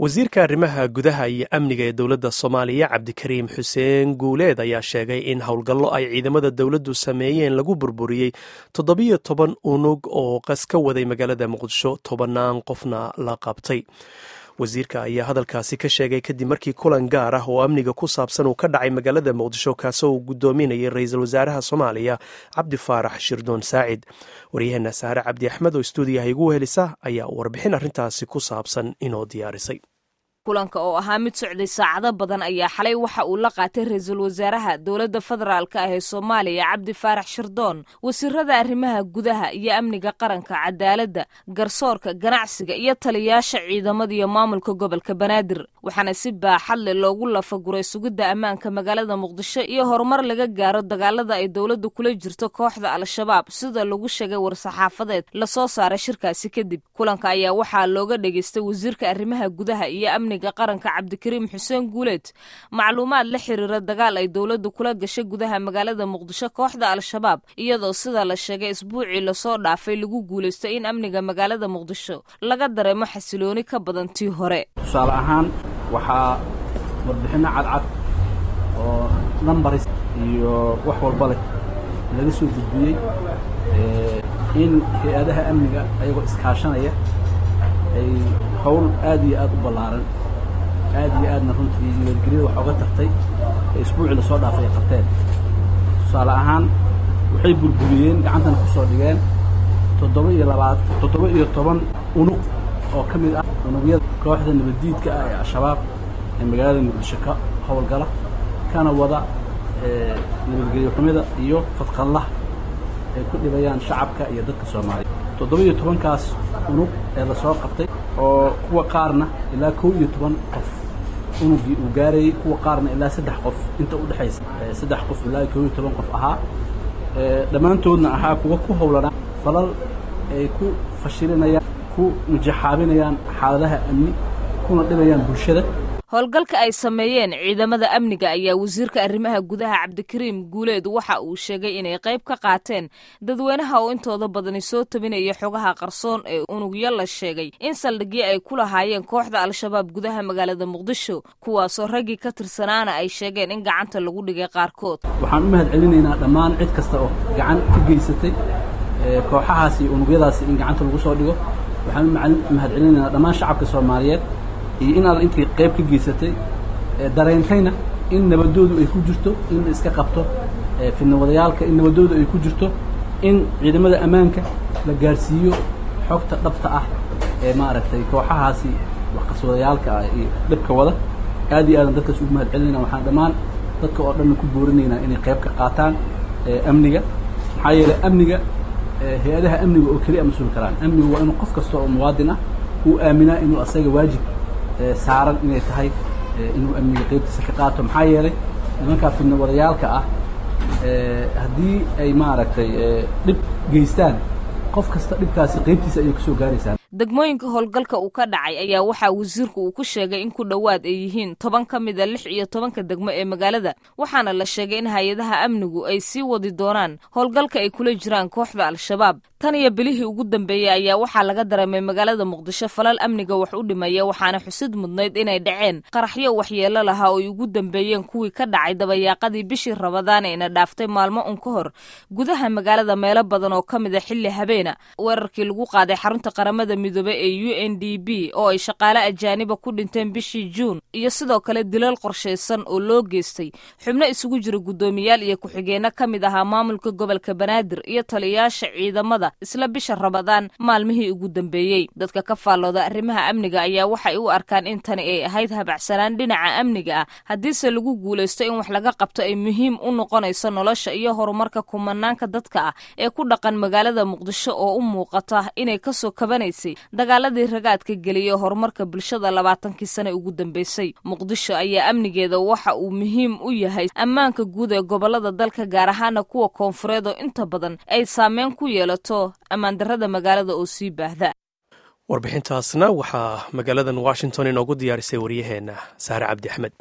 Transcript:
wasiirka arrimaha gudaha iyo amniga ee dowladda soomaaliya cabdikariim xuseen guuleed ayaa sheegay in howlgallo ay ciidamada dowladdu sameeyeen lagu burburiyey toddobiyo toban unug oo qas ka waday magaalada muqdisho tobannaan qofna la qabtay wasiirka ayaa hadalkaasi ka sheegay kadib markii kulan gaar ah oo amniga ku saabsan uu ka dhacay magaalada muqdisho kaasoo uu guddoominayay ra-iisul wasaaraha soomaaliya cabdi faarax shirdoon saacid waryaheena saare cabdi axmed oo stuudiyaha igu helisa ayaa warbixin arrintaasi ku saabsan inoo diyaarisay kulanka oo ahaa mid socday saacado badan ayaa xalay waxa uu la qaatay ra-iisul wasaaraha dowladda federaalk ah ee soomaaliya cabdi faarax shirdoon wasiirada arrimaha gudaha iyo amniga qaranka cadaaladda garsoorka ganacsiga iyo taliyaasha ciidamada iyo maamulka gobolka banaadir waxaana si baaxad leh loogu lafaguray sugidda ammaanka magaalada muqdisho iyo horumar laga gaaro dagaalada ay dowladda kula jirto kooxda al-shabaab sida lagu sheegay war-saxaafadeed lasoo saaray shirkaasi kadib kulanka ayaa waxaa looga dhegaystay wasiirka arrimaha gudaha iyo qaranka cabdikariim xuseen guuleed macluumaad la xiriira dagaal ay dowladdu kula gashay gudaha magaalada muqdisho kooxda al-shabaab iyadoo sida la sheegay isbuucii lasoo dhaafay lagu guulaystay in amniga magaalada muqdisho laga dareemo xasilooni ka badan tii hore tusaale ahaan waxaa warbixinno cadcad oo nambaris iyo wax walba leh laga soo gudbiyey in hay-adaha amniga ayagoo iskaashanaya ay howl aad iyo aad u ballaaran aad iyo aadna runtii nabadgelyada wax oga tartay ee isbuucii lasoo dhaafay ay qabteen tusaale ahaan waxay burburiyeen gacantana ku soo dhigeen toddoba iyo labaad toddoba iyo toban unug oo ka mid ah unugyada kooxda nabaddiidka ah ee al-shabaab ee magaalada muqdisho ka howlgala kana wada nabadgelyo xumida iyo fadqallaha ay ku dhibayaan shacabka iyo dadka soomaaliya toddoba iyo tobankaas unug ee lasoo qabtay oo kuwa qaarna ilaa kow iyo toban qof unugii uu gaarayey kuwa qaarna ilaa saddex qof inta u dhexaysa saddex qof ilaa kow iyo toban qof ahaa dhammaantoodna ahaa kuwa ku howlanaa falal ay ku fashilinayaan ku mujaxaabinayaan xaaladaha amni kuna dhibayaan bulshada howlgalka ay sameeyeen ciidamada amniga ayaa wasiirka arrimaha gudaha cabdikariim guuleed waxa uu sheegay inay qayb ka qaateen dadweynaha oo intooda badani soo tabinaya xogaha qarsoon ee unugyo la sheegay in saldhigyo ay ku lahaayeen kooxda al-shabaab gudaha magaalada muqdisho kuwaasoo raggii ka tirsanaana ay sheegeen in gacanta lagu dhigay qaarkood waxaan u mahad celinaynaa dhammaan cid kasta oo gacan ka geysatay kooxahaas iyo unugyadaasi in gacanta lagu soo dhigo waxaan u mahad celinaynaa dhammaan shacabka soomaaliyeed iyo in alla intay qayb ka geysatay dareentayna in nabadoodu ay ku jirto in la iska qabto fidnawadayaalka in nabadoodu ay ku jirto in ciidamada ammaanka la gaarsiiyo xogta dhabta ah ee maaragtay kooxahaasi waxqaswadayaalka ah iyo dhibka wada aad iyo aadan dadkaas ugu mahad celinayna waxaan dhammaan dadka oo dhanna ku boorinaynaa inay qayb ka qaataan amniga maxaa yeelay amniga hay-adaha amniga oo keliya mas-uul karaan amnigu waa inuu qof kasta oo muwaadin ah uu aaminaa inuu asaga waajib saaran inay tahay inuu amniga qaybtiisa ka qaato maxaa yeelay nimankaa fidnawadayaalka ah haddii ay maaragtay dhib geystaan qof kasta dhibkaasi qaybtiisa ayay kasoo gaaraysaa degmooyinka howlgalka uu ka dhacay ayaa waxaa wasiirku uu ku sheegay in ku dhowaad ay yihiin toban ka mida lix iyo tobanka degmo ee magaalada waxaana la sheegay in hay-adaha amnigu ay sii wadi doonaan howlgalka ay kula jiraan kooxda al-shabaab tan iyo bilihii ugu dambeeyey ayaa waxaa laga dareemay magaalada muqdisho falal amniga wax u dhimaya waxaana xusid mudnayd inay dhaceen qaraxyo waxyeelo lahaa oo ay ugu dambeeyeen kuwii ka dhacay dabayaaqadii bishii rabadaan eena dhaaftay maalmo un ka hor gudaha magaalada meelo badan oo ka mid a xilli habeena weerarkii lagu qaaday xarunta qaramada midoobe ee u n d b oo ay shaqaale ajaaniba ku dhinteen bishii juun iyo sidoo kale dilal qorshaysan oo loo geystay xubno isugu jira guddoomiyaal iyo ku-xigeenno ka mid ahaa maamulka gobolka banaadir iyo taliyayaasha ciidamada isla bisha rabadaan maalmihii ugu dambeeyey dadka ka faallooda arrimaha amniga ayaa waxay u arkaan in tani ay ahayd habacsanaan dhinaca amniga ah haddiise lagu guulaysto in wax laga qabto ay muhiim u noqonayso nolosha iyo horumarka kumanaanka dadka ah ee ku dhaqan magaalada muqdisho oo u muuqata inay kasoo kabanaysay dagaaladii ragaadka geliyay horumarka bulshada labaatankii sane ugu dambeysay muqdisho ayaa amnigeeda waxa uu muhiim u yahay ammaanka guud ee gobolada dalka gaar ahaana kuwa koonfureed oo inta badan ay saameyn ku yeelato ammaandarrada magaalada oo sii baahda warbixintaasna waxaa magaaladan washington inoogu diyaarisay waryaheena saare cabdi axmed